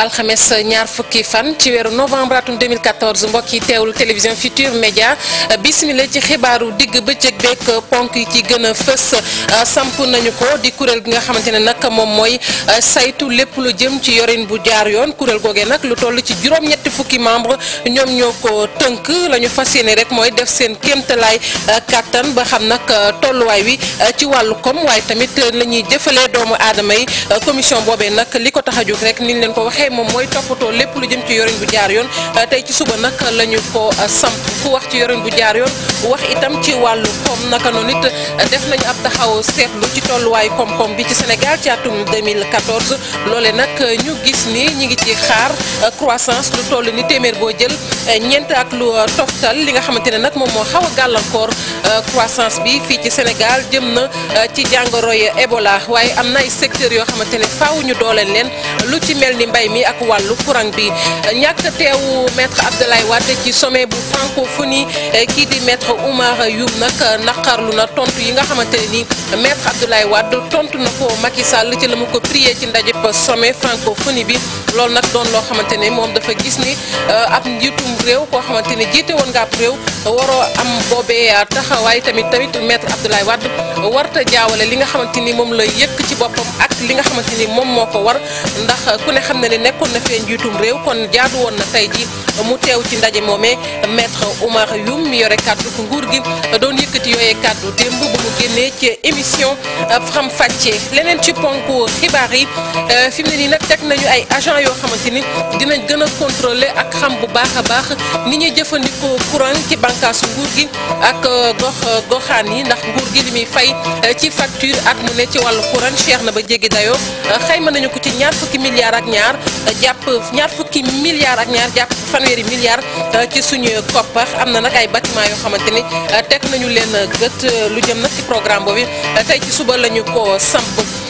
alxames ñaar fukki fan ci weeru novembre atum 2014 mbokk yi teewlu télévision Futur Média bismillah ci xibaaru digg bëccëg beeg ponk yi ci gën a fës samp nañu ko di kuréel gi nga xamante ne nag moom mooy saytu lépp lu jëm ci yorin bu jaar yoon kuréel googee nag lu toll ci juróom-ñetti fukki membre ñoom ñoo ko tënk la ñu fas yéene rek mooy def seen kéemtalaay kàttan ba xam nag tolluwaay wi ci wàllu kom waaye tamit la ñuy jëfalee doomu aadama yi commission boobee nag li ko tax a jóg rek ni ñu leen ko waxee moom mooy toppatoo lépp lu jëm ci yorin bu jaar yoon tey ci suba nag la ñu ko samp fu wax ci yorin bu jaar yoon wax itam ci wàllu koom naka noonu it def nañu ab taxaw seetlu ci tolluwaayu koom-koom bi ci Sénégal ci atum 2014 loole nag ñu gis ni ñi ngi ci xaar croissance lu toll ni téeméer boo jël ñeent ak lu toftal li nga xamante ne nag moom moo xaw a gàllankoor croissance bi fii ci Sénégal jëm na ci jàngoroy Ebola waaye am na ay secteurs yoo xamante ne faaw ñu dooleel leen lu ci mel ni mbay mi ak wàllu courant bi ñàkk teewu maître Abdoulaye Wade ci sommet bu francophonie kii di maître Oumar Youm nag naqarlu na tontu yi nga xamante ne ni maître Abdoulaye Wade tontu na ko Macky Sall ci la mu ko prié ci ndajeb sommet francophonie bi loolu nag doon loo xamante ne moom dafa gis ni ab njiitum réew koo xamante ne jiite woon nga ab réew waroo am boobee taxawaay tamit tamit maître Abdoulaye Wade warta jaawale li nga xamante ni moom la yëkk ci boppam ak li nga xamante ni moom moo ko war ndax ku ne xam na ne nekkoon na fee njiitum réew kon jaadu woon na tey ji mu teew ci ndaje moomee maître Oumar Youm mi yore kàddu ko nguur gi doon yëkkati yooyee kàddu démb ba mu génnee ci émission Faram Facce leneen ci ponk xibaar yi fi mu ne nii nag teg nañu ay agent yoo xamante ni dinañ gën a contrôler ak xam bu baax a baax ni ñuy jëfandikoo courant ci bànqaasu nguur gi ak gox goxaan yi ndax nguur gi li muy fay ci facture at mu ne ci wàllu courant cher na ba jéggi dayoo xayma nañu ko ci ñaar fukki milliards ak ñaar jàpp ñaar fukki milliards ak ñaar jàpp fanweeri milliards ci suñu koppar am na nag ay bâtiment yoo xamante ni teg nañu leen gët lu jëm nag ci programme boobu tey ci suba lañu ko samp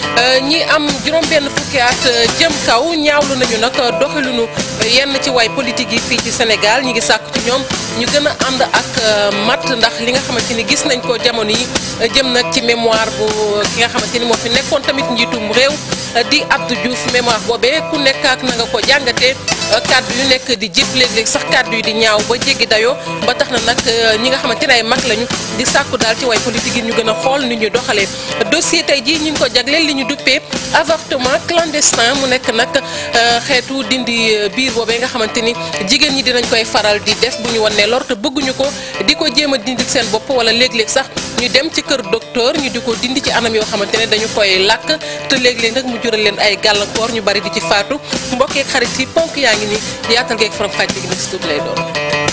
ñi am juróom benn fukki at jëm kaw ñaawlu nañu nag doxalinu yenn ci waay politique yi fii ci Sénégal ñi ngi sàkku ci ñoom ñu gën a ànd ak mat ndax li nga xamante ni gis nañ ko jamono yi jëm nag ci mémoire bu ki nga xamante ni moo fi nekkoon tamit njiitum réew di Abdou Diouf mémoire boobee ku nekk ak na nga ko jàngatee kàddu yu nekk di jëpp léeg-léeg sax kàddu yi di ñaaw ba jéggi dayoo ba tax na nag ñi nga xamante ne ay mag lañu di sàkku daal ci way politique yi ñu gën a xool ni ñu doxalee dossier tey jii ñu ngi ko jagleel li ñu duppee avortement clandestin mu nekk nag xeetu dindi biir boobee nga xamante ni jigéen ñi dinañ koy faral di def bu ñu wannee lor te bëgguñu ko di ko jéem a dindi seen bopp wala léeg-léeg sax ñu dem ci kër docteur ñu di ko dindi ci anam yoo xamante ne dañu koy làkk te léeg-léeg nag mu jural leen ay gàllankoor ñu bari di ci faatu mbokkeek xarit yi ponk yaa ngi ni yaatal geeg faram fàcc gi nag si tuuti lay doon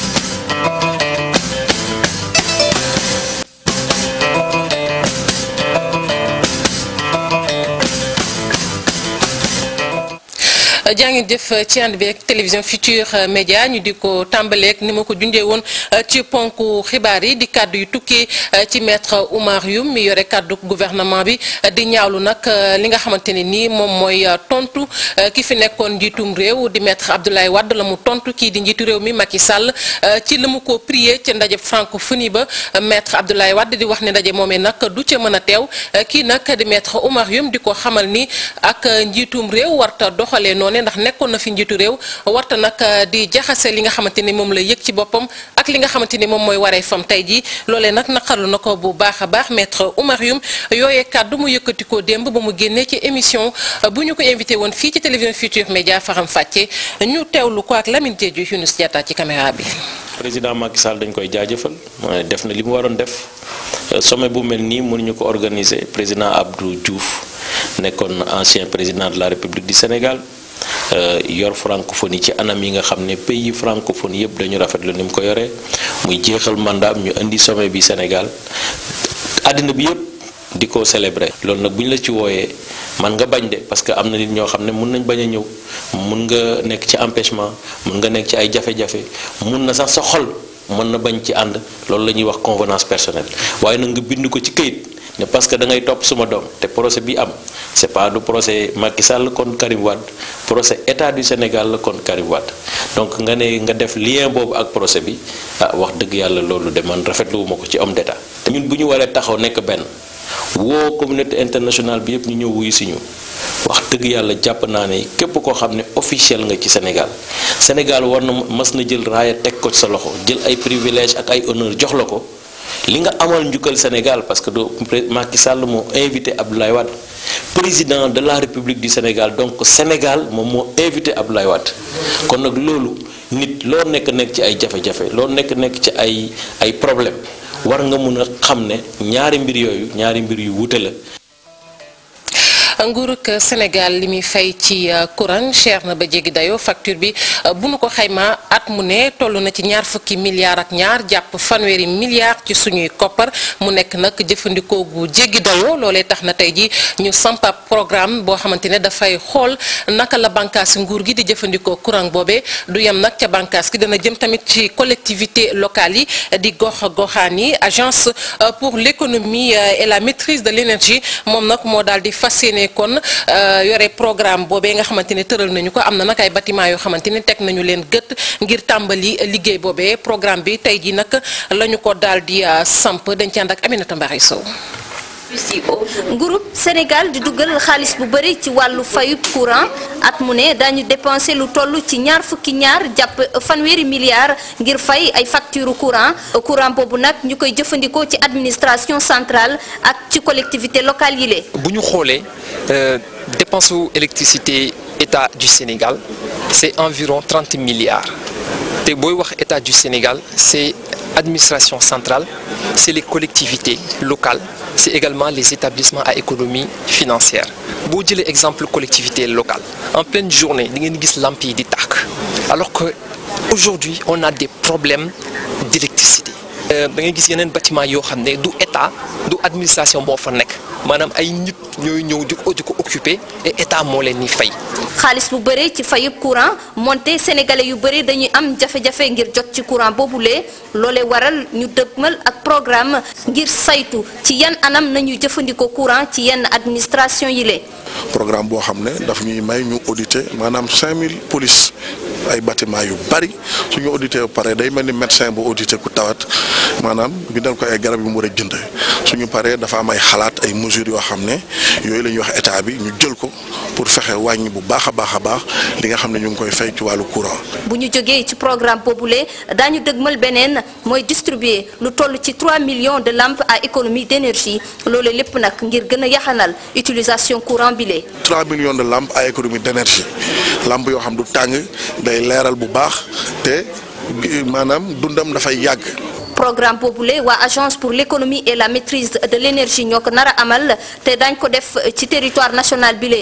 jaa ngeen jëf ci ànd bi ak télévision Futur Média ñu di ko tàmbaleek ni ma ko junjee woon ci ponk xibaar yi di kàddu yu tukkee ci maître Oumar Youm mi yore kàddu gouvernement bi di ñaawlu nag li nga xamante ne nii moom mooy tontu ki fi nekkoon njiitum réew di maître Abdoulaye Wade la mu tontu kii di njiitu réew mi Macky Sall ci la mu ko prié ca ndaje francophonie ba maître Abdoulaye Wade di wax ne ndaje moomee nag du ca mën a teew kii nag di maître Oumar Youm di ko xamal ni ak njiitum réew warta doxalee noonu ndax nekkoon na fi njiitu réew warta nag di jaxase li nga xamante ni moom la yëg ci boppam ak li nga xamante ni moom mooy waree fam tey jii loolee nag naqarlu na ko bu baax a baax maître Oumar Youm yooyee kàddu mu yëkkati ko démb ba mu génnee ci émission bu ñu ko invité woon fii ci télévision Futur Média Faram Facce ñu teewlu ko ak Lamine Diédhiou Younous Diatta ci caméra bi. président Macky Sall dañ koy jaajëfal def na li mu waroon def sommet bu mel nii mënuñu ko organiser président Abdou Diouf nekkoon ancien président de la République du Sénégal. yor francophonie ci anam yi nga xam ne pays francophonie yëpp dañu rafetlu ni mu ko yoree muy jeexal mandat ñu indi sommet bi Sénégal àddina bi yëpp di ko célébrer loolu nag bu ñu la ci wooyee man nga bañ de parce que am na nit ñoo xam ne mun nañ bañ a ñëw mun nga nekk ci empêchement mun nga nekk ci ay jafe-jafe mun na sax sa xol mën na bañ ci ànd loolu la ñuy wax convenance personnelle waaye nag nga bind ko ci këyit ne parce que da ngay topp suma doom te procès bi am c'est pas du procès Macky Sall contre Karim Wade procès état du Sénégal la contre Karim Wade donc nga ne nga def lien boobu ak procès bi ah wax dëgg yàlla loolu de man rafetlu wu ma ko ci homme d'état te ñun bu ñu waree taxaw nekk benn woo communauté internationale bi yëpp ñu ñëw wuyu si ñu wax dëgg yàlla jàpp naa ne képp koo xam ne officiel nga ci Sénégal Sénégal war na mas na jël raaya teg ko ci sa loxo jël ay privilège ak ay honneur jox la ko li nga amal njukkal Sénégal parce que do Macky Sall moo invité Abdoulaye Wade président de la République du Sénégal donc Sénégal moom moo invité Abdoulaye Wade kon nag loolu nit loo nekk nekk ci ay jafe-jafe loo nekk nekk ci ay ay problème war nga mun a xam ne ñaari mbir yooyu ñaari mbir yu wuute la nguurug Sénégal li muy fay ci courant cher na ba jéggi dayoo facture bi bu nu ko xayma at mu ne toll na ci ñaar fukki milliards ak ñaar jàpp fanweeri milliards ci suñuy koppar mu nekk nag jëfandikoo gu jéggi dayoo loolee tax na tey ji ñu sampa programme boo xamante ne dafay xool naka la bànkaasi nguur gi di jëfandikoo courant boobee du yem nag ca bànkaas gi dana jëm tamit ci collectivité locale yi di gox goxaan yi agence pour l'économie et la maîtrise de l'énergie moom nag moo daal di fas yéene kon yore programme boobee nga xamante ne tëral nañu ko am na nag ay bâtiment yoo xamante ne teg nañu leen gët ngir tàmbali liggéey boobee programme bi tey ji nag la ñu ko daal di samp dañ ci ànd ak Aminata Mbaye Sow groupe Sénégal di dugal xaalis bu bëri ci wàllu fayub courant at mu ne dañu dépensé lu toll ci ñaar fukki ñaar jàpp fanweeri milliards ngir fay ay facture courant courant boobu nag ñu koy jëfandikoo ci administration centrale ak ci collectivité locale yi le bu ñu xoolee dépense su électricité état du Sénégal c'est environ 30 milliards te booy wax état du Sénégal c'est administration centrale c'est les collectivités locales c'est également les établissements à économie financière boo jëlee exemple collectivité locale en pleine journée di ngeen gis lamp yi di tàkk alors que aujourd'hui on a des problèmes d'électricité da ngay gis yeneen bâtiment yoo xam ne du état du administration boo fa nekk maanaam ay nit ñooy ñëw di ko di ko occuper et état moo leen ni fay. xaalis bu bëri ci fayub courant moonte sénégalais yu bëri dañuy am jafe-jafe ngir jot ci courant boobule loolee waral ñu dëgmal ak programme ngir saytu ci yan anam nañuy jëfandikoo courant ci yenn administration yi le programme boo xam ne daf ñuy may ñu auditer maanaam 5000 police ay bâtiment yu bari suñu audité ba pare day mel ni médecin bu audité ku tawat maanaam bindal ko ay garab yu mu war a jënd suñu paree dafa am ay xalaat ay mesures yoo xam ne yooyu la ñuy wax état bi ñu jël ko pour fexe wàññi bu baax a baax a baax li nga xam ne ñu ngi koy fay ci wàllu courant. bu ñu jógee ci programme boobule daañu dëgmal beneen mooy distribuer lu toll ci 3 millions de lampes à économie d'énergie loolu lépp nag ngir gën a yaxanal utilisation courant bi le 3 millions de lampes à économie d'énergie lampe yoo xam du tàng day leeral bu baax te maanaam dundam dafay yàgg. programme boobule waa agence pour l'économie et la maîtrise de l'énergie ñoo ko nar a amal te dañ ko def ci territoire national bi le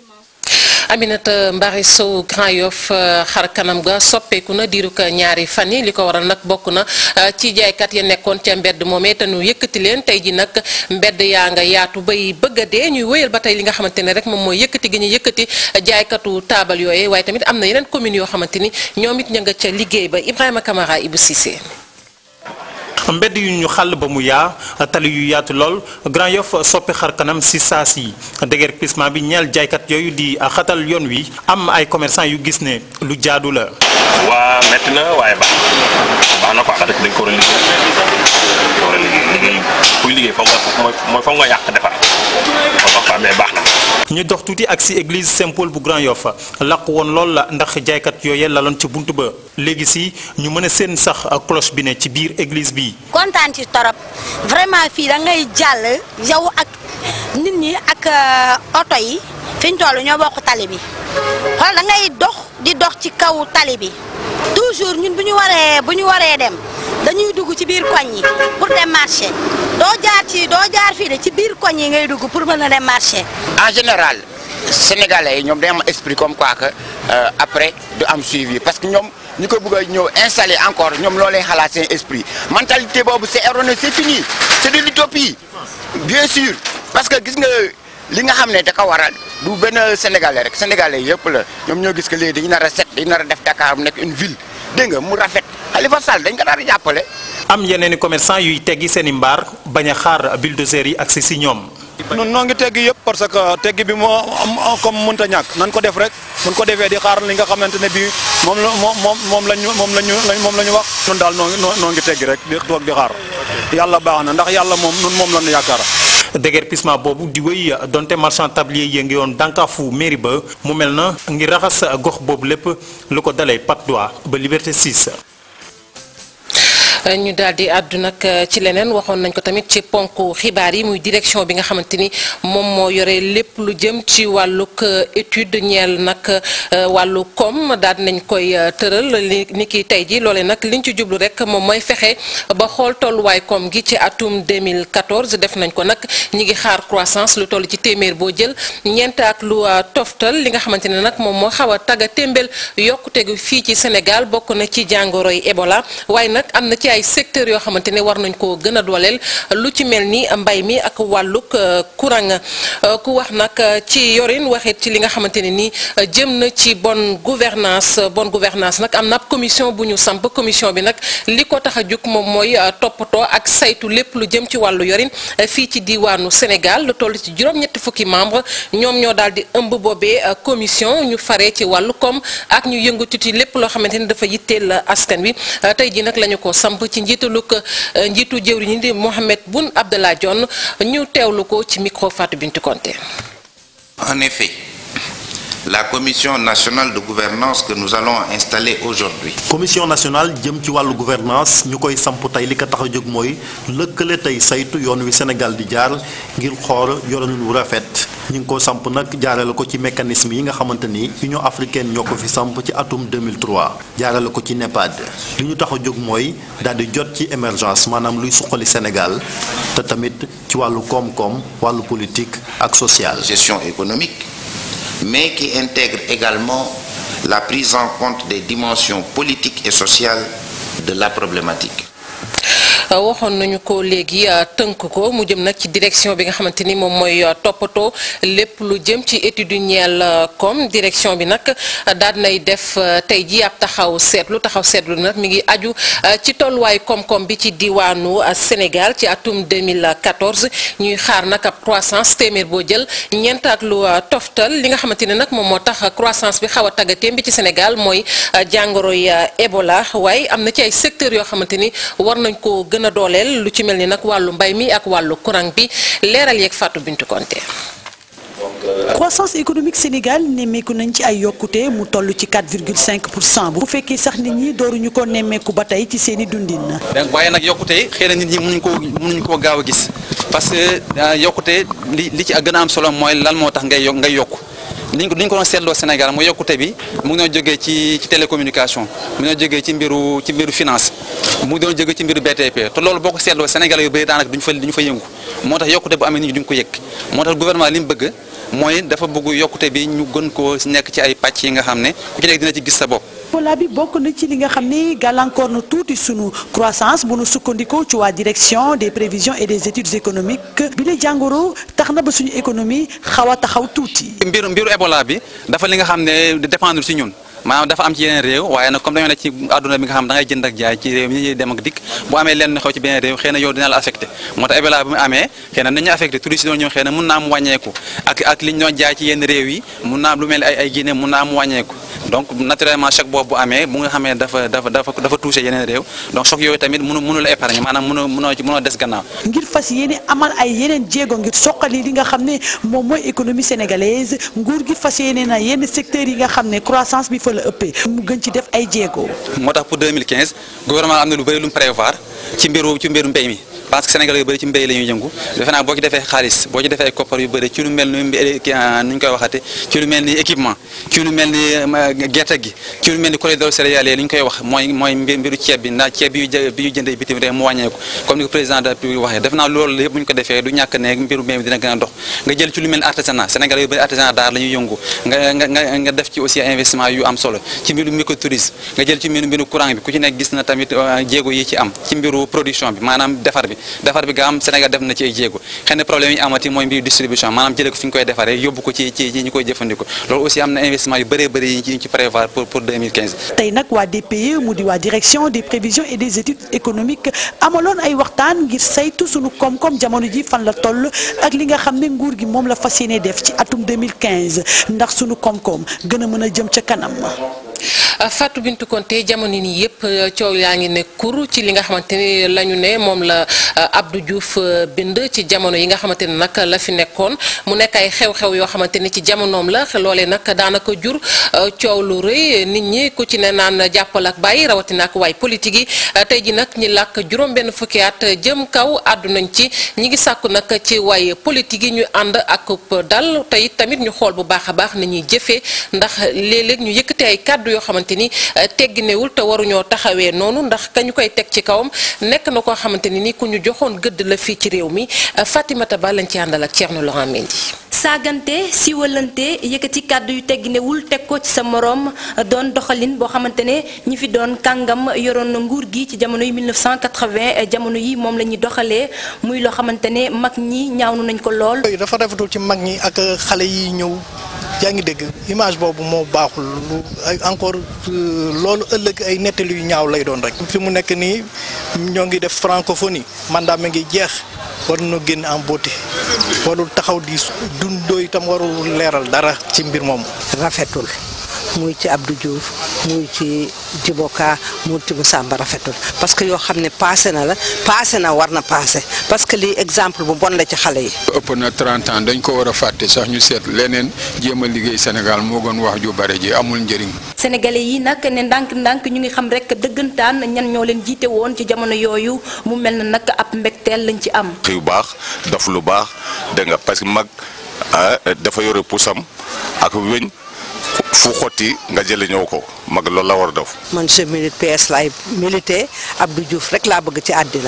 Aminata Mbari Sow Grand Yoff xar kanam ga soppeeku na diiru ko ñaari fan yi li ko waral nag bokk na ci jaaykat ya nekkoon ca mbedd moomee te nu yëkkati leen tey ji nag mbedd yaa nga yaatu bay bëgg a dee ñuy wéyal ba tey li nga xamante ne rek moom mooy yëkkati gi ñu yëkkati jaaykatu taabal yooye waaye tamit am na yeneen communes yoo xamante ni ñoom it ña nga ca liggéey ba Ibrahima Camara Ibou Cissé. mbedd yu ñu xàll ba mu yaa tali yu yaatu lool Grand Yoff soppi xar kanam si saa si déguerpissement bi ñeel jaaykat yooyu di xatal yoon wi am ay commerçant yu gis ne lu jaadu la. waa métti na waaye baax baax na quoi ndax dañ ko war a liggéey dañ ko war a liggéey liggéey kuy liggéey foog nga mooy foog nga yàq defar moo tax mais baax na. ñu dox tuuti ak si église Saint-Paul bu Grand Yoff laq woon lool la ndax jaaykat yooye laloon ci bunt ba léegi si ñu mën a seen sax cloche bi ne ci biir église bi. kontaan ci torop vraiment fii da ngay jàll yow ak nit ñi ak oto yi fi ñu toll ñoo bokk tali bi xool da ngay dox di dox ci kaw tali bi toujours ñun bu ñu waree bu ñu waree dem dañuy dugg ci biir koñ yi pour dem marché doo jaar ci doo jaar fii de ci biir koñ yi ngay dugg pour mën a dem marché. en général sénégalais yi ñoom day am esprit comme quoi que après du am suivi parce que ñoom. ñu ko bëgg a ñëw installer encore ñoom loo lay xalaat seen esprit mentalité boobu c'est erroné c'est fini c'est de l'utopie bien sûr parce que gis nga li nga xam ne da ko waral du benn sénégalais rek sénégalais yëpp la ñoom ñoo gis que léegi dañu nar a set dañu nar a def Dakar mu nekk une ville dégg nga mu rafet Khalifa Sall dañ ko nar a jàppale. am yeneen i commerçant yuy teggi seen i mbaar bañ a xaar bulldozer yi agsi si ñoom. nun noo ngi teggi yëpp parce que teggi bi moo am comme mënta ñàkk nan ko def rek mun ko defee di xaar li nga xamante ne bii moom la moom moom moom lañu moom lañu moom la ñu wax nun daal noo ngi noo ngi teggi rek di toog di xaar yàlla baax na ndax yàlla moom nun moom lañu yaakaar déguerpissement boobu di wéy donte marchand tablier yi ngi woon dànkaafu mairie ba mu mel na ngir raxas gox boobu lépp lu ko dalee Patte d'Oie ba Liberté 6. ñu daal di àddu nag ci leneen waxoon nañ ko tamit ci ponk xibaar yi muy direction bi nga xamante ni moom moo yore lépp lu jëm ci wàllug étude ñeel nag wàllu koom daal nañ koy tëral li ni ki tey ji loole nag liñ ci jublu rek moom mooy fexe ba xool tolluwaay koom gi ci atum 2014 def nañ ko nag ñi ngi xaar croissance lu toll ci téeméer boo jël ñeent ak lu toftal li nga xamante ne nag moom moo xaw a tagga témbél yokkute gi fii ci Sénégal bokk na ci jàngoroy Ebola waaye nag am na ci ay secteurs yoo xamante ne war nañ koo gën a dooleel lu ci mel ni mbay mi ak wàllug courant ku wax nag ci yorin waxit ci li nga xamante ne ni jëm na ci bonne gouvernance bonne gouvernance nag am na ab commission bu ñu samp commission bi nag li ko tax a jug moom mooy toppatoo ak saytu lépp lu jëm ci wàllu yorin fii ci diwaanu Sénégal lu toll ci juróom-ñetti fukki membre ñoom ñoo daal di ëmb boobee commission ñu faree ci wàllu koom ak ñu yëngatu ci lépp loo xamante ni dafa yitteel askan wi tey ji nag lañu ko samp ci njiitalug njiitu jëwriñ ñi di Mohamed Boun Abdallah Dionne ñu teewlu ko ci micro Fatou Bintou Konté En effet, la commission nationale de gouvernance que nous allons installer aujourd'hui commission nationale jëm ci wàllu gouvernance ñu koy samp tey li ko tax a jóg mooy lëkkale tey saytu yoon wi Sénégal di jaar ngir xool yorin wu rafet ñu ngi ko samp nag jaarale ko ci mécanisme yi nga xamante ni Union africaine ñoo ko fi samp ci atum 2003 jaarale ko ci NEPAD li ñu tax a jóg mooy daal di jot ci émergence maanaam luy suqali Sénégal te tamit ci wàllu koom-koom wàllu politique ak social. gestion économique mais qui intègre également la prise en compte des dimensions politiques et sociales de la problématique. waxoon nañu ko léegi tënk ko mu jëm nag ci direction bi nga xamante ni moom mooy toppatoo lépp lu jëm ci étude ñeel comme direction bi nag daal nay def tey ji ab taxaw seetlu taxaw seetlu nag mi ngi aju ci tolluwaay koom-koom bi ci diwaanu Sénégal ci atum 2014 ñuy xaar nag ab croissance téeméer boo jël ñeent ak lu toftal li nga xamante ne nag moom moo tax croissance bi xaw a taggatéem bi ci Sénégal mooy jàngoroy Ebola waaye am na ci ay secteurs yoo xamante ni war nañ ko gën a dooleel lu ci mel ni nag wàllu mbay mi ak wàllu courant bi leeral yeeg Fatou Bintou Konté croissance économique Sénégal nemmeeku nañ ci ay yokkute mu toll ci 4,5 pour cent bu fekkee sax nit ñi dooruñu ko nemmeeku ba tey ci seeni dundin. donc waaye nag yokkute xëy na nit ñi mënuñ koo mënuñ koo gaaw a gis parce que yokkute li li ci gën a am solo mooy lan moo tax ngay yokk ngay yokk niñ ko niñ ko doon seetloo Sénégal mooy yokkute bi mu ngi doon jógee ci ci télécommunication mu ngi doon jógee ci mbiru ci mbiru finance mu ngi doon jógee ci mbiru BTP te loolu boo ko seetloo Sénégal yu bëri daanaka duñu fa duñu fa yëngu moo tax yokkute bu amee nit ñi duñ ko yëg moo tax gouvernement li mu bëgg mooy dafa bëgg yokkute bi ñu gën koo nekk ci ay pàcc yi nga xam ne ku ci nekk dina ci gis sa bopp. Ebola bi bokk na ci li nga xam ne gàllankoor na tuuti sunu croissance bu nu sukkandikoo ci waa direction des prévisions et des études économiques bi la jàngoro tax na ba suñu économie xaw a taxaw tuuti. mbiru mbiru Ebola bi dafa li nga xam ne dépendre ci ñun. maanaam dafa am ci yeneen réew waaye nag comme dañoo nekk ci àdduna bi nga xam da ngay jënd ak jaay ci réew mi ñuy dem ak dikk bu amee lenn xew ci beneen réew xëy na yow dina la affecté moo tax Ebola bi mu amee xëy na nañu affecté touristes yi doon ñëw xëy na mun naa am wàññeeku ak ak li ñu doon jaay ci yenn réew yi mun naa am lu mel ni ay ay Guinée mun naa am wàññeeku donc naturellement choc boobu bu amee bu nga xamee dafa dafa dafa dafa touché yeneen réew donc choc yooyu tamit mënu mënu la épargne maanaam mënu mënoo ci mënoo des gannaaw ngir fas yéene amal ay yeneen jéego ngir soqali li nga xam ne moom mooy économie sénégalaise nguur gi fas yéene na yenn secteurs yi nga xam ne croissance bi fa la ëppee mu gën ci def ay jéego. moo tax pour 2015 gouvernement am na lu bëri lu mu prévoir ci mbiru ci mbiru mbéy mi parce que Sénégal yu bëri ci mbéy la ñuy yëngu defe naa boo ci defee xaalis boo ci defee ay koppar yu bëri ci lu mel ni nu ñu koy waxate ci lu mel ni équipement ci lu mel ni gerte gi ci lu mel ni corridor céréalier li ñu koy wax mooy mooy mbiru ceeb bi ndax ceeb bi ñu bi ñu jëndee bitim réew mu wàññeeku comme ni ko président de la République waxee defe naa loolu yëpp bu ñu ko defee du ñàkk ne mbiru mbéy mi dina gën a dox nga jël ci lu mel ni artisanat Sénégal yu bëri artisanat d'art la ñuy yëngu nga nga nga def ci aussi investissement yu am solo ci mbiru microtourisme nga jël ci mbiru mbiru courant bi ku ci nekk gis na tamit jéego yi ci am ci mbiru production bi maanaam defar bi defar bi nga am Sénégal def na ci ay jéego xëy na problème yi amati mooy mbiru distribution maanaam jëlee ko fi ñu koy defaree yóbbu ko ci ci ñi koy jëfandikoo loolu aussi am na investissement yu bëree bëri yi ñu ci prévoir pour pour 2015. tey nag waa DPE mu di waa direction des prévisions et des études économiques amaloon ay waxtaan ngir saytu sunu koom-koom jamono ji fan la toll ak li nga xam ne nguur gi moom la fas yéene def ci atum 2015 ndax sunu koom-koom gën a mën a jëm ca kanam. Fatou Bintou Konté jamono nii yëpp coow yaa ngi ne kur ci li nga xamante ni la ñu ne moom la Abdou Diouf bind ci jamono yi nga xamante ni nag la fi nekkoon mu nekk ay xew-xew yoo xamante ni ci jamonoom la loolee nag daanaka jur coow lu rëy nit ñi ku ci ne naan jàppal ak bàyyi rawatina ak waay politique yi tey ji nag ñi làkk juróom-benn fukki at jëm kaw àddu nañ ci ñi ngi sàkku nag ci waay politique yi ñu ànd ak dal tey tamit ñu xool bu baax a baax ni ñuy jëfee ndax léeg-léeg ñu yëkkate ay kàddu yoo xamante ni tegginewul te waruñoo taxawee noonu ndax ka ñu koy teg ci kawam nekk na koo xamante ni ni ku ñu joxoon gëdd la fii ci réew mi Fatimata Ba lañ ci àndal ak Thierno Laurent Mendy saagante siwalante yëkkati kàddu yu tegginewul teg ko ci sa moroom doon doxalin boo xamante ne ñi fi doon kàngam yoroon na nguur gi ci jamono yi 1980 jamono yi moom la ñuy doxalee muy loo xamante ne mag ñi ñaawnu nañ ko lool. dafa rafetul ci mag ñi ak xale yi ñëw yaa ngi dégg image boobu moo baaxul lu encore loolu ëllëg ay nettali yu ñaaw lay doon rek. fi mu nekk nii ñoo ngi def francophonie mandat mi ngi jeex. war na génn en beauté warul taxaw di dundoo itam warul leeral dara ci mbir moomu. rafetul muy ci Abdou Diouf muy ci Djiboka muy ci Samba rafetul parce que yoo xam ne passé na la passé na war na passé parce que lii exemple bu bon la ci xale yi. ëpp na 30 ans dañ ko war a fàtte sax ñu seet leneen jéem a liggéey Sénégal moo gën wax ju bare ji amul njëriñ. sénégalais yi nag ne ndànk-ndànk ñu ngi xam rek dëggantaan ñan ñoo leen jiite woon ci jamono yooyu mu mel na nag ab mbégteel lañ ci am. yu baax daf lu baax dégg nga parce que mag dafa yore pusam ak weñ fu xotti nga jële ñëw ko mag loolu la war a def. man je milite PS laay milité Abdou Diouf rek laa bëgg ci àddina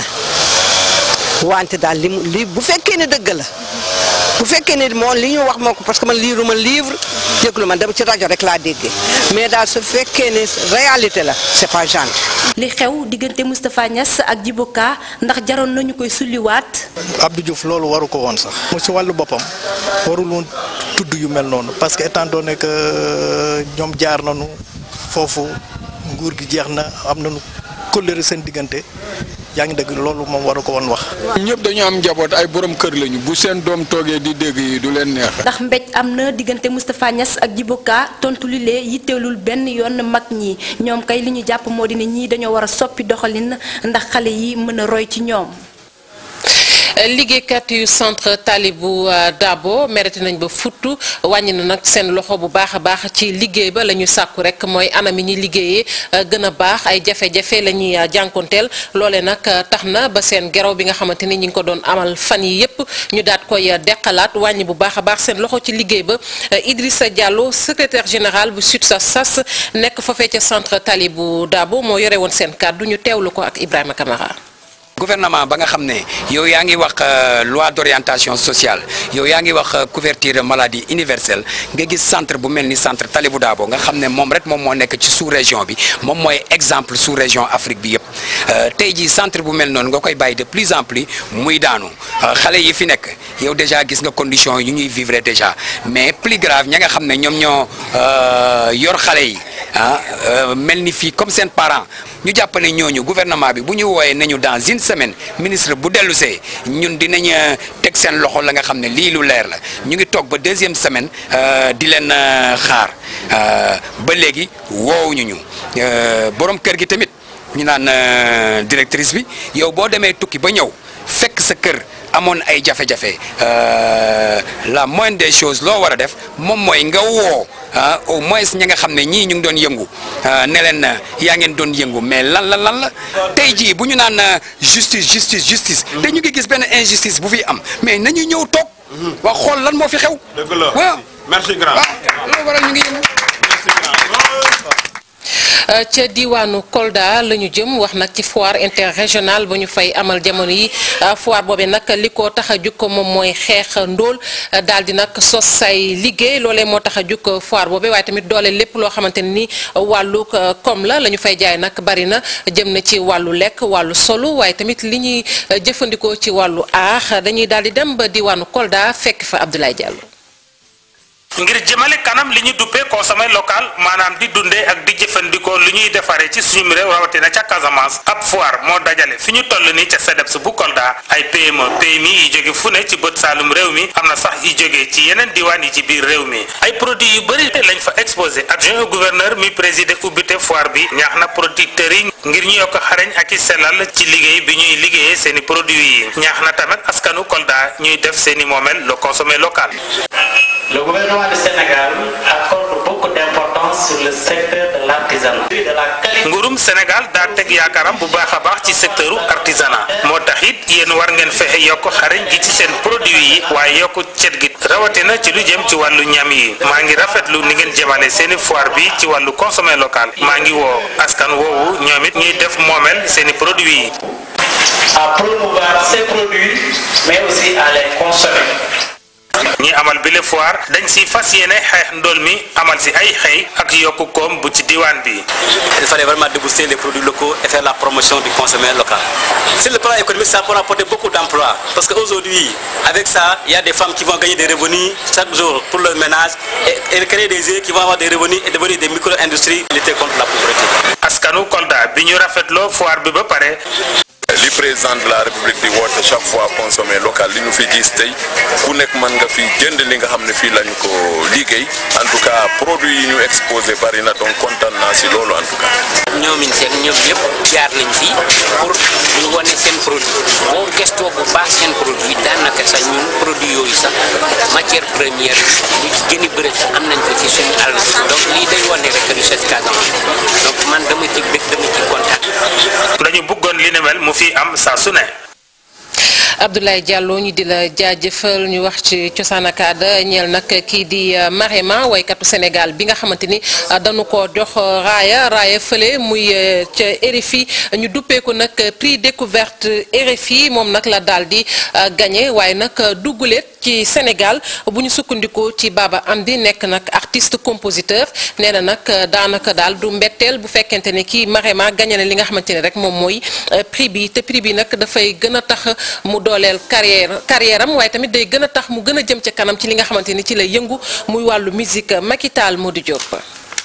wante daal li mu li bu fekkee ne dëgg la bu fekkee ne moom li ñu wax moo ko parce que man liiru ma livre déglu ma dem ci rajo rek laa déggee mais daal su fekkee ne réalité la c'est pas gentil. li xew diggante Moustapha Niass ak Djiboka ndax jaroon nañu koy sulliwaat. Abdou Diouf loolu waru ko woon sax. mu ci wàllu boppam warul woon tudd yu mel noonu parce que étant donné que ñoom jaar nañu foofu nguur gi jeex na am nañu kóllëre seen diggante. yaa ngi dëgg loolu moom waru ko woon wax. ñëpp dañu am njaboot ay borom kër lañu bu seen doom toogee di dégg yi du leen neex. ndax mbéj am na diggante Moustapha Niass ak Djiboka tontu li lee yitteelul benn yoon mag ñi ñoom kay li ñu jàpp moo di ne ñii dañoo war a soppi doxalin ndax xale yi mën a roy ci ñoom. liggéeykat yu centre Talibou Dabo mereti nañ ba futtu wàññi na nag seen loxo bu baax a baax ci liggéey ba la ñu sàkku rek mooy anam yi ñuy liggéeyee gën a baax ay jafe-jafe la ñuy jànkonteel loole nag tax na ba seen geraw bi nga xamante ni ñi ngi ko doon amal fan yi yépp ñu daat koy deqalaat wàññi bu baax a baax seen loxo ci liggéey ba Idrissa Diallo secrétaire général bu SUTSAS nekk foofee ca centre Talibou Dabo moo yore woon seen kàddu ñu teewlu ko ak Ibrahima Camara. gouvernement ba nga xam ne yow yaa ngi wax loi d'orientation sociale yow yaa ngi wax couverture maladie universelle nga gis centre bu mel ni centre Talibou Dabo nga xam ne moom rek moom moo nekk ci sous région bi moom mooy exemple sous région Afrique bi yëpp tey jii centre bu mel noonu nga koy bàyyi de plus en plus muy daanu xale yi fi nekk yow déjà gis nga condition yu ñuy vivre déjà mais plus grave ña nga xam ne ñoom ñoo yor xale yi ah mel ni fii comme seen parent ñu jàpp ne ñooñu gouvernement bi bu ñu wooyee nañu dans une semaine ministre bu dellu see ñun dinañ teg seen loxo la nga xam ne lii lu leer la ñu ngi toog ba deuxième semaine di leen xaar ba léegi woowuñu ñu borom kër gi tamit ñu naan directrice bi yow boo demee tukki ba ñëw fekk sa kër amoon ay jafe-jafe la moindre des choses loo war a def moom mooy nga woo ah au moins ñi nga xam ne ñii ñu ngi doon yëngu ne leen yaa ngeen doon yëngu mais lan la lan la tey jii bu ñu naan justice justice justice te ñu ngi gis benn injustice bu fi am mais nañu ñëw toog wax xool lan moo fi xew. dëgg la waaw merci grand. loolu waral ñu ngi yëngu. ca diwaanu Kolda la ñu jëm wax nag ci foire interrégionale ba ñu fay amal jamono yi foire boobee nag li ko tax a jukk moom mooy xeex ndóol daal di nag sos say liggéey loolee moo tax a jukk foire boobee waaye tamit doole lépp loo xamante ne ni wàllu koom la la ñu fay jaay nag bari na jëm na ci wàllu lekk wàllu solu waaye tamit li ñuy jëfandikoo ci wàllu aax dañuy daal di dem ba diwaanu Kolda fekk fa Abdoulaye Diallo. ngir jëmale kanam li ñu duppee consommé local maanaam di dundee ak di jëfandikoo li ñuy defaree ci suñu réew rawatina ca Casamance ab foire moo dajale fi ñu toll nii ca CEDEPS bu Kolda ay PME PMI yi jóge fu ne ci bët saalum réew mi am na sax yi jóge ci yeneen diwaan yi ci biir réew mi ay produits yu bëri lañ fa exposé adjoint au gouverneur mi présidé ubbite foire bi ñaax na producteurs yi ngir ñu yokk xarañ ak i sellal ci liggéey bi ñuy liggéeyee seeni produits yi ñaax na tamit askanu Kolda ñuy def seeni moomeel le consommé local. Le gouvernement du Sénégal accorde beaucoup d'importance sur le secteur de l'artisanat. De la qualité nguurum Sénégal daa teg yaakaaram bu baax a baax ci secteuru artisanat moo tax it yéen war ngeen fexe yokk xarañ gi ci seen produit yi waaye yokk cet gi rawatina ci lu jëm ci wàllu ñam yi maa ngi rafetlu ni ngeen jëmale seeni foire bi ci wàllu consommé local maa ngi woo askan woowu ñoom it ñuy def moomeel seeni produit yi. à promouvoir ces produits, mais aussi à les consommer. ñi amal bile foire dañ si fas yéene xeex ndool mi amal si ay xëy ak yokku koom bu ci diwaan bi. Il fallait vraiment débooster les produits locaux et faire la promotion du consommé local. Sur le plan économique, ça peut apporter beaucoup d'emplois. Parce qu'aujourd'hui, avec ça, il y a des femmes qui vont gagner des revenus chaque jour pour leur ménage et, et créer des yeux qui vont avoir des revenus et devenir des micro-industries lutter contre la pauvreté. askanu Kolda bi ñu rafetloo foire bi ba pare. li président de la république di woote chaque fois consommé local li ñu fi gis tey ku nekk mën nga fi jënd li nga xam ne fii lañu ko liggéey en tout cas produit yi ñu exposé bari na donc kontaan naa si loolu en tout cas. ñoomin seen ñoom ñëpp jaar nañ fi pour ñu wane seen produit boo gëstoo bu baax seen produit daanaka sax ñun produit yooyu sax matière première lu ci gën a bëri sax am nañ ko ci suñu àll donc lii day wane rek richesse Casamance donc man dama ci bëgg dama ci kontaan. dañu bëggoon li ne mel mu fi am saa su ne. Abdoulaye Diallo ñu di la jaajëfal ñu wax ci cosaan ak aada ñeel nag kii di Marema waykatu Sénégal bi nga xamante ni dañu ko jox raaya raaya fële muy ca RFI ñu duppeeku nag prix découverte RFI moom nag la daal di gagné waaye nag dugguleet ci Sénégal bu ñu sukkandikoo ci Baba Amdi nekk nag artiste compositeur nee na nag daanaka daal du mbetteel bu fekkente ne kii Marema gagné na li nga xamante ne rek moom mooy prix bi te prix bi nag dafay gën a tax mu dooleel carrière carrière am waaye tamit day gën a tax mu gën a jëm ca kanam ci li nga xamante ni ci lay yëngu muy wàllu musique Makital Modou Diop.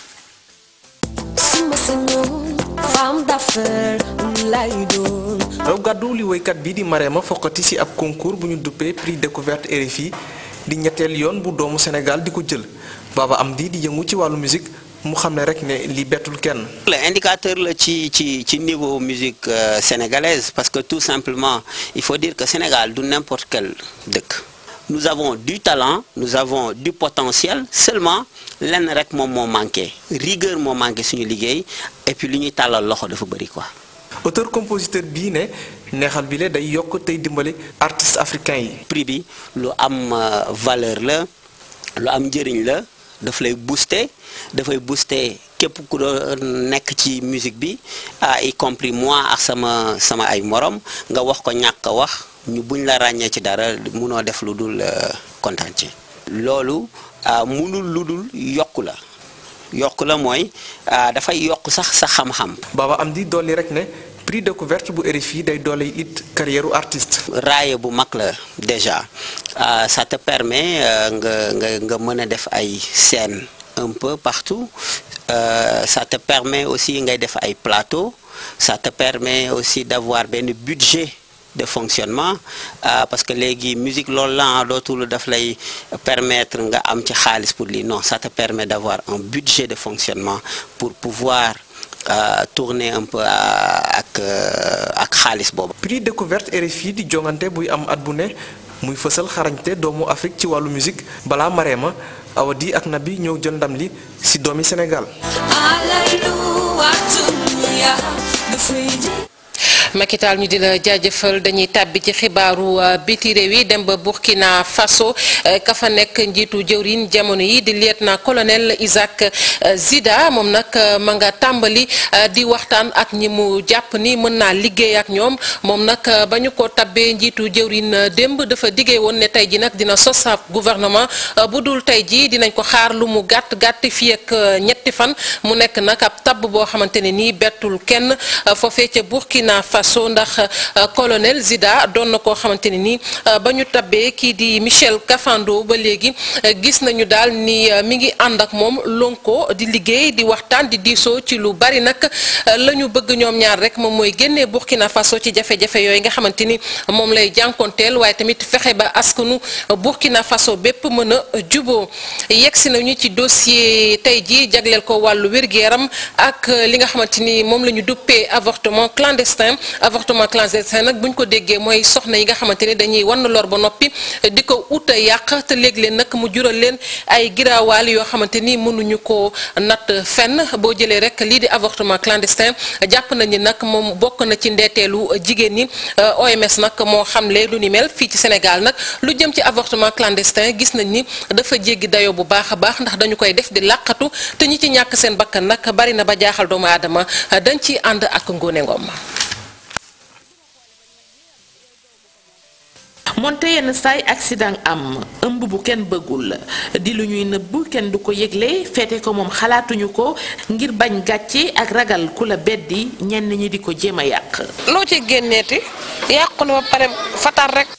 raw gàddu li woykat bi di Marema foqati ci ab concours bu ñu duppee prix découverte RFI di ñetteel yoon bu doomu Sénégal di ko jël Baba Amdi di yëngu ci wàllu musique mu xam ne rek ne li bettul kenn. le indicateur la ci ci ci niveau musique euh, sénégalaise parce que tout simplement il faut dire que Sénégal du n'importe quel dëkk nous avons du talent nous avons du potentiel seulement lenn rek moom moo manqué rigueur moo manqué suñu liggéey et puis li ñuy tàllal loxo dafa bëri quoi. auteur compositeur bii ne neexal bi le day yokk tey dimbali artistes africains yi. prix bi lu am valeur la lu am njëriñ la. daf lay booster dafay booster képp ku doon nekk ci musique bi ah y compris moi ak sama sama ay morom nga wax ko ñàkk a wax ñu buñ la ràññee ci dara munoo def lu dul kontaan ci loolu munul lu dul yokku la yokku la mooy dafay yokk sax sa xam-xam. Baba Amdi dolli rek ne prix découverte bu RFI day dolli it carrière artiste. raaye bu mag la déjà ça te permet nga nga nga mën a def ay scène un peu partout ça te permet aussi ngay def ay plateau ça te permet aussi d'avoir benn budget de fonctionnement parce que léegi musique loolu la dootul daf lay permettre nga am ci xaalis pour lii non ça te permet d'avoir un budget de fonctionnement pour pouvoir Euh, tourner un peu ak ak xaalis boobu. prix découverte RFI di jongante buy am at bu ne muy fësal xarañte doomu Afrique ci wàllu musique balaa Marema Awa Di ak Nabi ñëw jël ndam li ci doomi Sénégal. Makital ñu di la jaajëfal dañuy tàbbi ci xibaaru biti réew yi dem ba Burkina Faso ka fa nekk njiitu jëwriñ jamono yi di lieutenant colonel Isaac Zida moom nag ma nga tàmbali di waxtaan ak ñi mu jàpp ni mën naa liggéey ak ñoom moom nag ba ñu ko tabbee njiitu jëwriñ démb dafa diggee woon ne tey ji nag dina sos ab gouvernement bu dul tey ji dinañ ko xaar lu mu gàtt gàtt fii ak ñetti fan mu nekk nag ab tabb boo xamante ne nii bettul kenn foofee ca Burkina Faso Faso ndax colonel Zida doon na koo xamante ne ni ba ñu tabbee kii di Michel Kafando ba léegi gis nañu daal ni mi ngi ànd ak moom lonko di liggéey di waxtaan di diisoo ci lu bari nag la ñu bëgg ñoom ñaar rek moom mooy génnee Burkina Faso ci jafe-jafe yooyu nga xamante ni moom lay jànkonteel waaye tamit fexe ba askanu Burkina Faso bépp mën a juboo yegsi nañu ci dossier tey jii jagleel ko wàllu wér-gu-yaram ak li nga xamante ni moom la ñu duppee avortement clandestin avortement clandestin nag bu ñu ko déggee mooy soxna yi nga xamante ni dañuy wan lor ba noppi di ko ut a yàq te léeg-leen nag mu jural leen ay giraawaal yoo xamante ni mënuñu ko natt fenn boo jëlee rek lii di avortement clandestin jàpp nañu nag moom bokk na ci ndeeteelu jigéen ñi OMS nag moo xamle lu ni mel fii ci Sénégal nag lu jëm ci avortement clandestin gis nañ ni dafa jéggi dayoo bu baax a baax ndax dañu koy def di làqatu te ñi ci ñàkk seen bakkan nag bari na ba jaaxal doomu aadama dañ ciy ànd ak Ngone Ngom. moonte yenn saay accident am ëmb bu kenn bëggul di lu ñuy nëbb kenn du ko yëgle feete ko moom xalaatuñu ko ngir bañ gàcce ak ragal ku la beddi ñenn ñi di ko jéem a yàq. loo ci génneeti yàqu na ba pare fatar rek.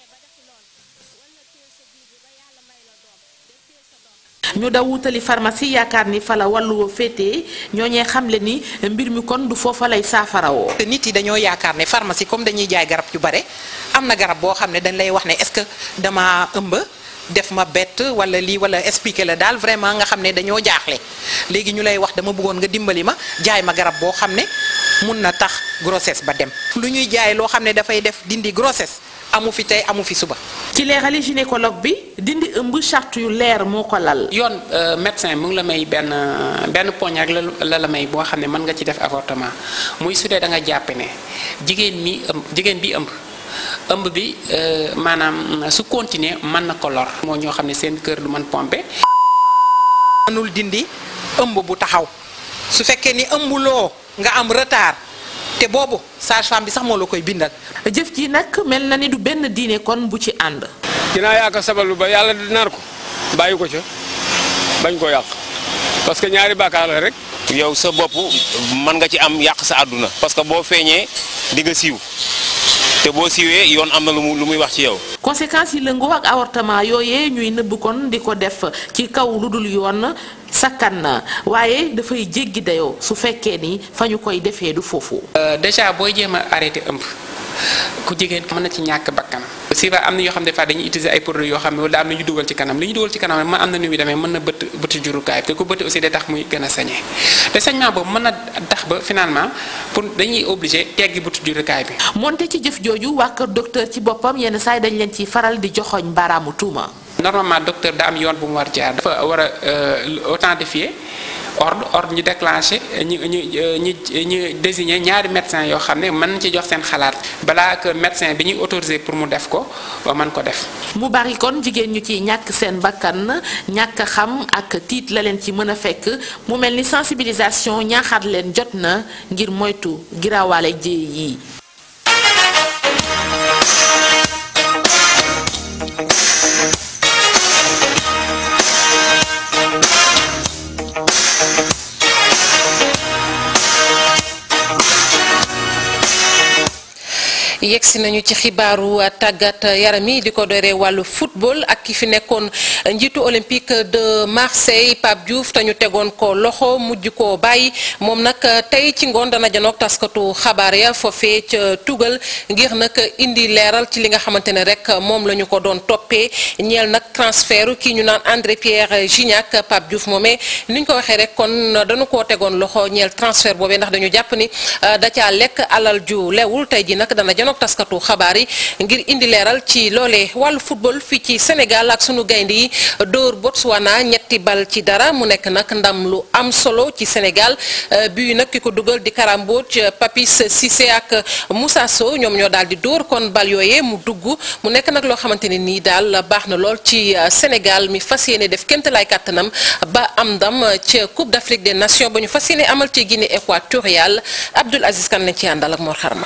ñu daw wutali pharmacie yaakaar ni fa la wàlluwoo féetee ñooñee xamle ni mbir mi kon du foofa lay saafarawoo. te nit yi dañoo yaakaar ne pharmacie comme dañuy jaay garab yu bare am na garab boo xam ne dañ lay wax ne est-ce que dama ëmb def ma bett wala lii wala expliquer la daal vraiment nga xam ne dañoo jaaxle léegi ñu lay wax dama bëggoon nga dimbali ma jaay ma garab boo xam ne mun na tax grossesse ba dem lu ñuy jaay loo xam ne dafay def dindi grossesse amu fi tey amu fi suba. ci leerali gynécologue bi dindi ëmb charte yu leer moo ko lal. yoon médecin mu ngi la may benn benn poñ rek la la may boo xam ne mën nga ci def avortement muy su dee da nga jàpp ne jigéen mi ëmb jigéen bi ëmb. ëmb bi maanaam su continuer mën na ko lor. moo ñoo xam ne seen kër du mën pomper. mënul dindi ëmb bu taxaw su fekkee ni ëmbuloo nga am retard te boobu sage-femme bi sax moo la koy bindal. jëf ji nag mel na ni du benn diine kon bu ci ànd. ginnaaw yaa ko sabalu ba yàlla nar ko bàyyi ko ca bañ ko yàq parce que ñaari bàkkaar la rek. yow sa bopp mën nga ci am yàq sa àdduna parce que boo feeñee di nga siiw te boo siiwee yoon am na lu mu lu muy wax ci yow. conséquences yi lëngoo ak avortement yooyee ñuy nëbb kon di ko def ci kaw lu dul yoon sakkan na waaye dafay jéggi dayoo su fekkee ni fa ñu koy defee du foofu. déjà booy jéem a arrêté ëmb ku jigéen mën na ci ñàkk bakkan aussi va am na yoo xam ne des fois dañuy utiliser ay produits yoo xam ne wala am na ñu dugal ci kanam li ñu dugal ci kanam man am na nu muy demee mën na bëtt bëtt jurukaay te ku bëtt aussi day tax muy gën a sañee te sañement boobu mën na tax ba finalement pour dañuy obligé teggi bëtt jurukaay bi. moonte ci jëf jooju waa kër docteur ci boppam yenn saa yi dañ leen ciy faral di joxoñ baaraamu tuuma. normalement docteur da am yoon bu mu war jaar dafa war a authentifier ordre ordre ñu déclenché ñu ñu ñu ñu désigné ñaari médecin yoo xam ne mën nañ ci jox seen xalaat balaa que médecin bi ñuy autorisé pour mu def ko mën ko def. mu bari kon jigéen ñu ci ñàkk seen bakkan ñàkk xam ak tiit la leen ci mën a fekk mu mel ni sensibilisation ñaaxaat leen jot na ngir moytu giraawaale jéey yi. yegsi nañu ci xibaaru tàggat yaram yi di ko dooree wàllu football ak ki fi nekkoon njiitu olympique de Marseille Pape Diouf te ñu tegoon ko loxo mujj koo bàyyi moom nag tey ci ngoon dana janoog taskatu xabaar ya foofee ca tugal ngir nag indi leeral ci li nga xamante ne rek moom la ñu ko doon toppee ñeel nag transfert kii ñu naan André Pierre Gignac Pape Diouf moomee ni ñu ko waxee rek kon dañu koo tegoon loxo ñeel transfert boobee ndax dañu jàpp ni da caa lekk alal ju lewul tey ji nag dana janoog taskatu xabaar yi ngir indi leeral ci loolee wàllu football fii ci Sénégal ak sunu gaynde yi dóor Botswana ñetti bal ci dara mu nekk nag ndam lu am solo ci Sénégal bii nag ki ko dugal di Karambodj Papis Cissé ak Moussa Sow ñoom ñoo daal di dóor kon bal yooyee mu dugg mu nekk nag loo xamante ne nii daal baax na lool ci Sénégal mi fas yéene def kémt lay kàttanam ba am ndam ca Coupe d'Afrique des Nations ba ñu fas yéene amal ci Guinée équatoriale Abdoul Aziz Kan lañ ci àndal ak Mor Xarma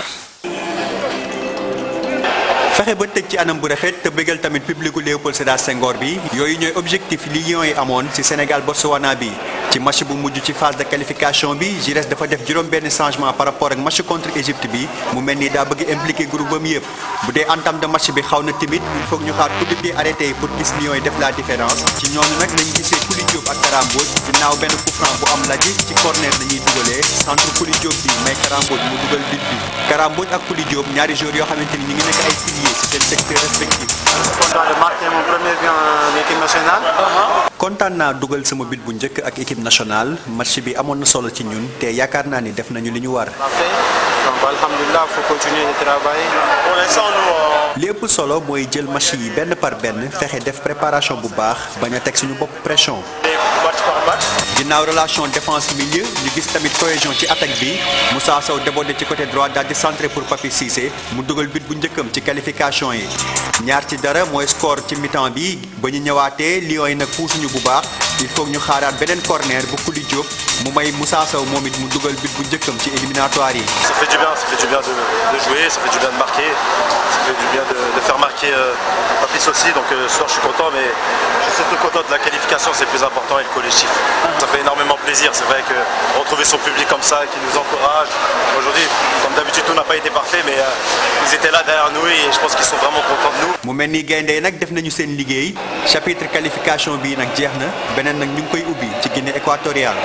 fexe ba tëj ci anam bu rafet te bëggal tamit publicu Léopold Sédar Senghor bi yooyu ñooy objectif li Lions yi amoon ci Sénégal Botswana bi ci match bu mujj ci phase de qualification bi Giresse dafa def juróom benn changement par rapport ak match contre Égypte bi mu mel ni daa bëgg impliqué groupe am yëpp bu dee entame de match bi xaw na timide il faut ñu xaar coup de pied arrêté yi pour gis Lions yi def la différence ci ñooñu nag lañu gisee Kouly Diop ak Kara Mbodj ginnaaw benn coup franc bu am laji ci corner lañuy dugalee centre Kouly Diop bi may Kara Mbodj mu dugal but bi Kara Mbodj ak Kouly Diop ñaari joueurs yoo xamante ni ñu ngi nekk ay piliers ci seen secteur respectif content de marquer mon premier but en équipe nationale. kontaan naa dugal sama but bu njëkk ak équipe nationale match bi amoon na solo ci ñun te yaakaar naa ni def nañu li ñu war. Donc, alhamdulillah, il faut continuer de travailler. Pour l'instant, nous, euh, li ëpp solo mooy jël match yi benn par benn fexe def préparation bu baax bañ a teg suñu bopp pression. match par match. ginnaaw relation défense milieu ñu gis tamit cohésion ci attaque bi Moussa Sow débordé ci côté droit daal di centré pour Papi Cissé mu dugal but bu njëkkam ci qualification yi ñaar ci dara mooy score ci mi-temps bi ba ñu ñëwaatee Lions yi nag puusuñu bu baax il faut ñu xaaraat beneen corner bu Kouly Diop mu may Moussa Sow moom it mu dugal but bu njëkkam ci éliminatoire yi. Ça fait du bien, ça fait du bien de, de jouer, ça fait du bien de marquer, ça fait du bien de, de faire marquer euh, Papis aussi. Donc euh, ce soir je suis content, mais je suis surtout content de la qualification, c'est le plus important et le collectif. Ça fait énormément plaisir, c'est vrai que retrouver son public comme ça, qui nous encourage. Aujourd'hui, comme d'habitude, tout n'a pas été parfait, mais euh, ils étaient là derrière nous et je pense qu'ils sont vraiment contents de nous. mu mel ni gaynde yi nag def nañu seen liggéey chapitre qualification bi nag jeex na beneen nag ñu ngi koy ubbi ci Guinée équatoriale.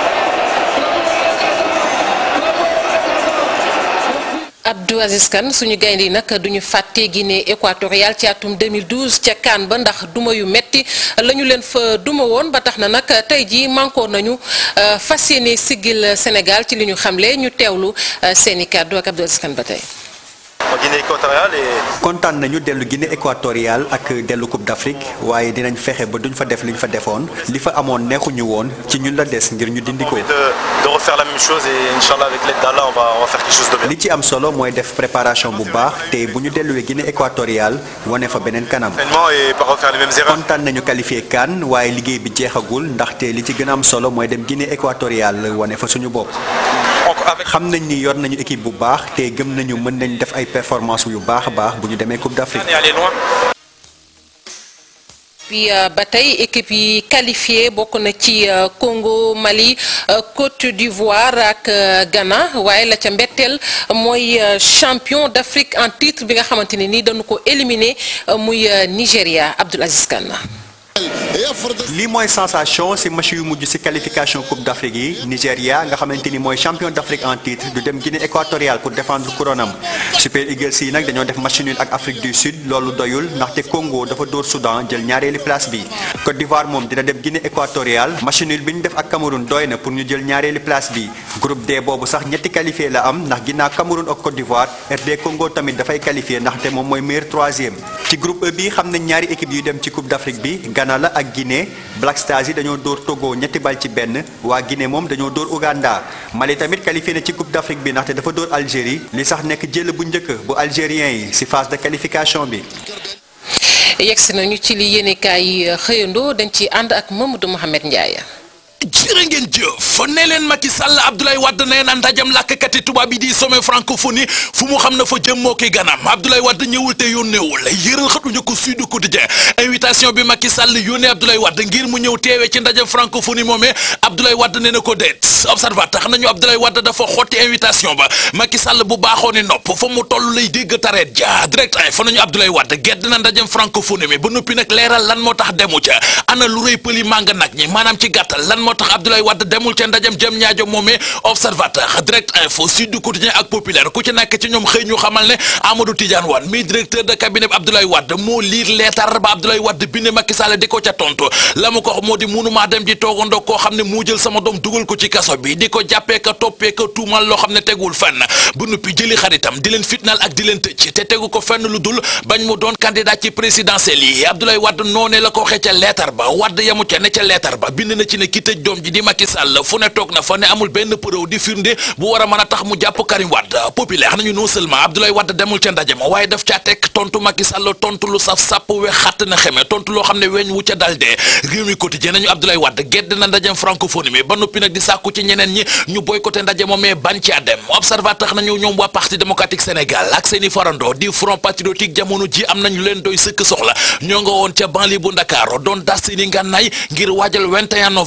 Abdou Aziz Kane suñu gaynde yi nag duñu fàtte Guinée équatoriale ci atum 2012 ca CAN ba ndax duma yu metti la ñu leen fa duma woon ba tax na nag tey jii mankoor nañu fas yéene siggil Sénégal ci li ñu xamle ñu teewlu seeni kàddu ak Abdou Aziz Kane ba tey. En Guinée équatoriale et kontaan nañu dellu Guinée équatoriale ak dellu Coupe d'Afrique waaye dinañ fexe ba duñ fa def li ñu fa defoon li fa amoon neexuñu woon ci ñun la des ngir ñu dindi ko. de, de refaire la même chose et Inch'Allah avec l'aide d'Allah on va, on va faire quelque chose de bien. li ci am solo mooy def préparation bu baax te bu ñu delluwee Guinée équatoriale wane fa beneen kanam. Entraînement et pas refaire les mêmes erreurs. kontaan nañu qualifié CAN waaye liggéey bi jeexagul ndaxte li ci gën a am solo mooy dem Guinée équatoriale wane fa suñu bopp. xam nañ ni yor nañu équipe bu baax te gëm nañu mën nañ def ay performance yu baax a baax bu ñu demee Coupe d'Afrique. Et aller loin. puis ba tey équipe yi qualifié bokk na ci Congo Mali Côte d'Ivoire ak Ghana waaye la ca mbetteel mooy champion d'Afrique en titre bi nga xamante ne ni dañu ko éliminé muy Nigéria Abdoul Aziz Kane. lii mooy sensation ci match yu mujj ci qualification Coupe d'Afrique yi Nigéria nga xamante ni mooy champion d'Afrique en titre du dem Guinée équatoriale pour défendre couronne am Super Eagles yi nag dañoo def match nul ak Afrique du Sud loolu doyul ndaxte Congo dafa dóor Soudan jël ñaareeli place bi Côte d'Ivoire moom dina dem Guinée équatoriale match nul bi ñu def ak Cameroun doy na pour ñu jël ñaareeli place bi groupe D boobu sax ñetti qualifié la am ndax ginnaaw Cameroun ak Côte d'Ivoire RD Congo tamit dafay qualifié ndaxte moom mooy meilleur troisième ci groupe E bi xam nañ ñaari équipe yu dem ci Coupe d'Afrique bi Ghana la ak Guinée Black Stars yi dañoo dóor Togo ñetti bal ci benn waa Guinée moom dañoo dóor Ouganda Mali tamit qualifié na ci Coupe d'Afrique bi ndaxte dafa dóor Algérie li sax nekk jël bu njëkk bu algérien yi ci phase de qualification bi. yegsi nañu ci li yéenekaay yi xëyandoo dañ ci ànd ak Mamadou Mohamed Ndiaye. jërë ngeen jëf ne leen Macky Sall Abdoulaye Wade nee na ndajam làkkati tubaab yi di sommet francophonie fu mu xam na fa jëm moo koy ganam Abdoulaye Wade ñëwul te yónneewul yëral xatuñu ko Sud Quotidien invitation bi Macky Sall yónnee Abdoulaye Wade ngir mu ñëw teewee ci ndajam francophonie moomee Abdoulaye Wade nee na ko déet observateur xam nañu Abdoulaye Wade dafa xotti invitation ba Macky Sall bu baaxoo ni nopp fa mu toll lay dégg tareet ja direct ay fa nañu Abdoulaye Wade gedd na ndajam francophonie mi ba noppi nag leeral lan moo tax demu ca ana lu rëy pëli màng nag ñi maanaam ci gàttal lan moo tax Abdoulaye Wade demul ca ndajam jëm ñaajo moomee observateur direct info Sud Quotidien ak populaire ku ci nekk ci ñoom xëy ñu xamal ne Amadou Tidiane Wane mi directeur de cabinet bi Abdoulaye Wade moo liir leetar ba Abdoulaye Wade bind Macky Sall di ko ca tontu la mu ko wax moo di mënumaa dem ji toogandoo koo xam ne moo jël sama doom dugal ko ci kaso bi di ko jàppee ka toppee ka tuumal loo xam ne tegul fenn bu nuppi jëli xaritam di leen fitnaal ak di leen tëj te tegu ko fenn lu dul bañ mu doon candidat ci présidentielle yi Abdoulaye Wade noonee la ko waxee ca leetar ba Wade yamu ca ne ca leetar ba bind na ci ne ki tëj doom ji di Macky Sall fu ne toog na fa ne amul benn preuve di firnde bu war a mën a tax mu jàpp Karim Wade populaire nañu non seulement Abdoulaye Wade demul ca ndaje ma waaye daf caa teg tontu Macky Sall tontu lu saf sàpp we xatt na xeme tontu loo xam ne weñ wu ca dal dee réew mi quotidien nañu Abdoulaye Wade gedd na ndajem francophonie mi ba noppi nag di sàkku ci ñeneen ñi ñu boycotté ndaje moom mais bañ caa dem observateur nañu ñoom waa parti démocratique Sénégal ak seeni farando di front patriotique jamono ji am nañu leen doy sëkk soxla ñoo nga woon ca banlieue bu Ndakaaru doon das seeni ngànnaay ngir waajal 21 novembre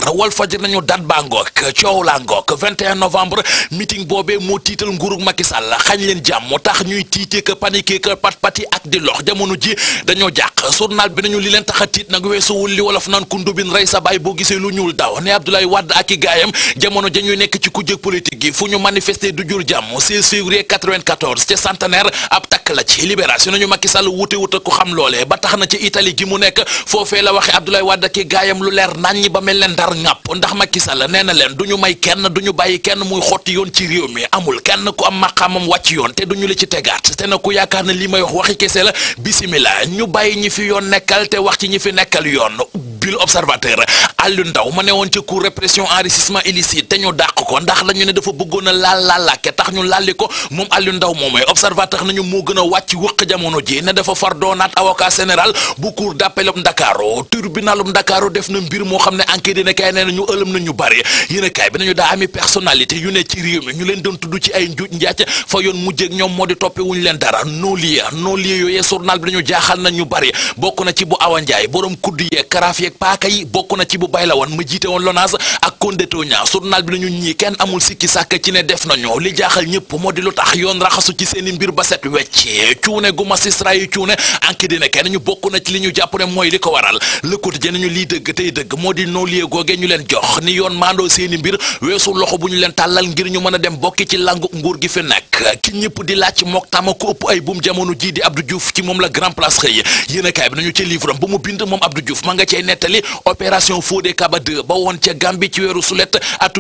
wal fajir nañu dat baa ngoog coow laa ngoog 21 novembre meeting boobee moo tiital nguurug Macky Sall xañ leen jàmm moo tax ñuy tiitee que paniquer que pat pati ak di lox jamono ji dañoo jàq journal bi nañu li leen tax a tiit nag weesuwul li wolof naan ku ndubin rey sa baay boo gisee lu ñuul daw ne Abdoulaye Wade ak i gaayam jamono ja ñuy nekk ci kujjëg politique gi fu ñu manifester du jur jàmm 16 février 94 ca centenaire ab takk la ci libération nañu Macky Sall wute wute ko xam loolee ba tax na ci Italie gi mu nekk foofee la waxe Abdoulaye Wade ak i gaayam lu leer naññi ba mel leen ndar ŋàpp ndax Macky Sall nee na leen du ñu may kenn du ñu bàyyi kenn muy xotti yoon ci réew mi amul kenn ku am maqaamam wàcc yoon te duñu la ci tegaat te na ku yaakaar ne li may wax waxi kese la bisimila ñu bàyyi ñi fi yoon nekkal te wax ci ñi fi nekkal yoon bil observateur Aliou Ndaw ma ne woon ca cour répression enrichissement illicite te ñu dàq ko ndax la ñu ne dafa bëggoon a laal laalaake tax ñu lalli ko moom Aliou Ndaw moomee observateur nañu moo gën a wàcc wëq jamono ji ne dafa far doonaat avocat général bu cour d'appel Ndakaaru tribunalum Ndakaaru def na mbir moo xam ne enquête dina kay nee na ñu ëlëm na ñu bari yéen kay bi nañu daa ami personnalité yu ne ci réew mi ñu leen doon tudd ci ay njuuj njaac fa yoon mujjeeg ñoom moo di toppe wuñu leen dara non lieu non lieu yooyee journal bi dañu jaaxal na ñu bari bokk na ci bu Awa Ndiaye borom kudd yeeg karaaf yeeg paaka yi bokk na ci bu bay la woon ma jiite woon LONASE ak Condéto ña journal bi nañu ñii kenn amul sikki sàkk ci ne def nañu li jaaxal ñëpp moo di lu tax yoon raxasu ci seeni mbir ba set wecc cuune gu magistrat yi cuune enquête dina kenn ñu bokk na ci li ñu jàpp ne mooy li ko waral le quotidien nañu lii dëgg tey dëgg moo di non lieu googe ñu leen jox ni yoon maandoo seeni mbir weesu loxo bu ñu leen tàllal ngir ñu mën a dem bokki ci langu nguur gi fi nekk ki ñëpp di laaj mook tama ko ëpp ay buum jamono jii di Abdou Diouf ci moom la grand place xëy yéen kaay bi nañu ci livre am ba mu bind moom Abdou Diouf ma nga cay nettali opération Fodé Kaba 2 ba woon ca Gambie ci weeru sulet atum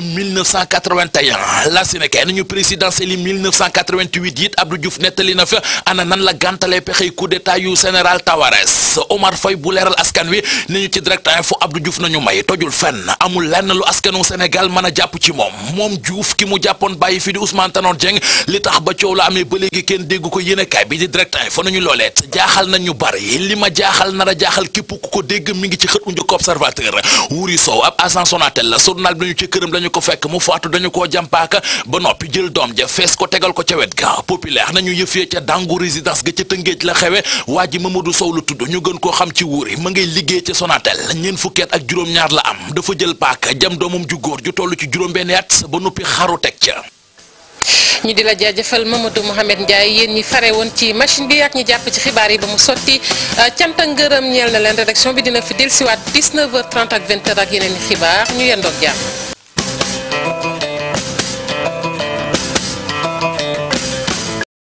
1981 la Sénégal nañu présidentielle yi 1988 it Abdou Diouf nettali na fa ana nan la gàntalee pexey coup d'état yu général Tawarès Omar Faye bu leeral askan wi ni ñu ci direct info Abdou Diouf nañu may tojul fenn amul lenn lu askanu Sénégal mën a jàpp ci moom moom Diouf ki mu jàppoon bàyyi fi di Ousmane Tanor Dieng li tax ba coow la amee ba léegi kenn dégg ko yéenekaay bi di direct info nañu looleet jaaxal nañ ñu bari li ma jaaxal nar a jaaxal képp ku ko dégg mi ngi ci xët u njëkk observateur Wuri Sow ab agent Sonatel la journal bi nañu ci këram dañu ko fekk mu faatu dañu koo jàmpaaka ba noppi jël doom ja fees ko tegal ko ca wet ga populaire nañu yëfee ca dangu résidence ga ca tëngéej la xewe waa ji Mamadou Sow la tudd ñu gën koo xam ci Wuri ma ngay liggéey ca Sonatel ñeent fukkeet ak juróom-ñaar la am dafa jël paaka jam doomam ju góor ju toll ci juróom-benn at ba noppi xaru teg ca ñu di la jaajëfal Mamadou Mohamed Ndiaye yéen ñi fare woon ci machine bi ak ñi jàpp ci xibaar yi ba mu sotti cant ak ngërëm ñeel na leen rédaction bi dina fi dellusiwaat 19h30 ak 20h ak yeneen i xibaar ñu yendoog jàmm